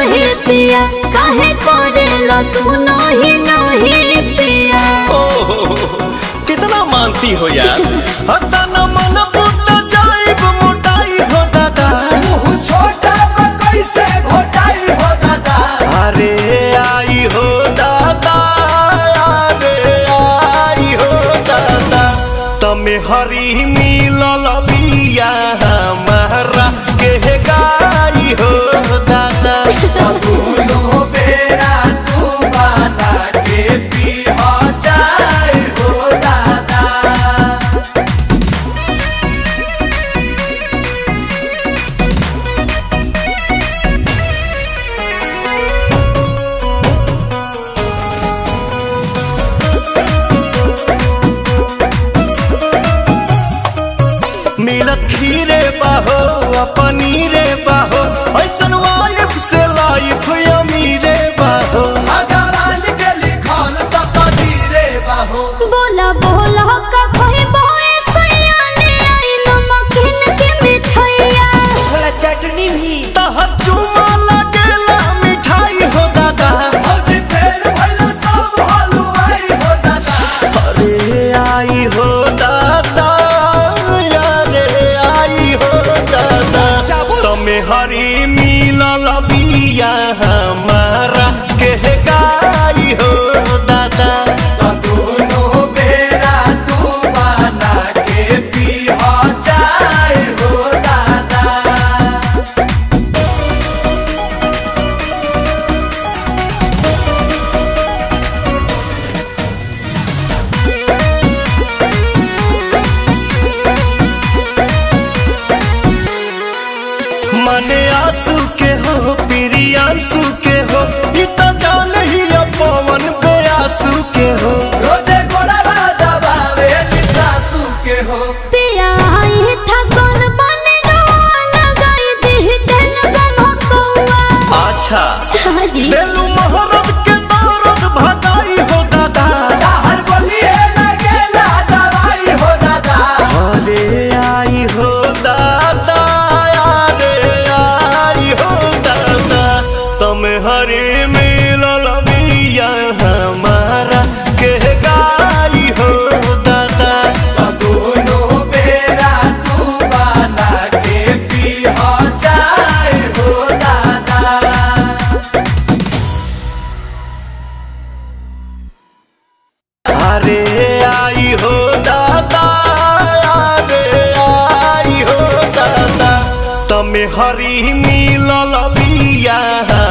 नहीं पिया काहे करेलो तू नहीं नहीं पिया ओहो, कितना मानती हो यार हता न मन पुट जाइब मोटाई हो दादा मुँह छोटा बा कैसे घोटाई हो दादा अरे आई हो दादा अरे आई हो दादा तमे हरी मिलल बिया हमारा के गाई हो दादा दोनों बेरा तू बना के पी हो जाए हो दादा मिलत खीरे बाहो आ पनीरे बाहो ऐसन वाइफ से लाइफ अमीरे बाहो भगवान के लिखल तो कदीरे बाहो बोला बोला का कोई बोए सयाने आई नमकीन के मिठाइया थोड़ा चटनी भी तहर चुमा लगेला मिठाई हो दादा भौजी फेर भइला सब हलुआई हो दादा अरे आई हो दादा अरे आई हो दादा चाबुस। तमे हरी मिलल बिया हमारा के गाई हो दादा दोनों बेरा तू बना के पी हो जाए हो दादा मने आंसू के हो प्रियांशु के हो ई तो जान ही अब पवन बेआसू के हो रोजे गोड़वा दबावे सासू के हो पिया आई था कौन बने रोआ लगाई दी दिल गम कौआ अच्छा हाजी बेलू मोहरत के दौरत भगाई हो दादा हर बोलिए लगेला दवाई हो दादा अरे आई हो दादा अरे आई हो दादा तुम हरे मिलल बिया हमारा के गाई हो दादा दोनों बेरा तू बना के पी हो जाए हो दादा अरे आई हो दादा अरे आई हो दादा तमे हरी मिलल बिया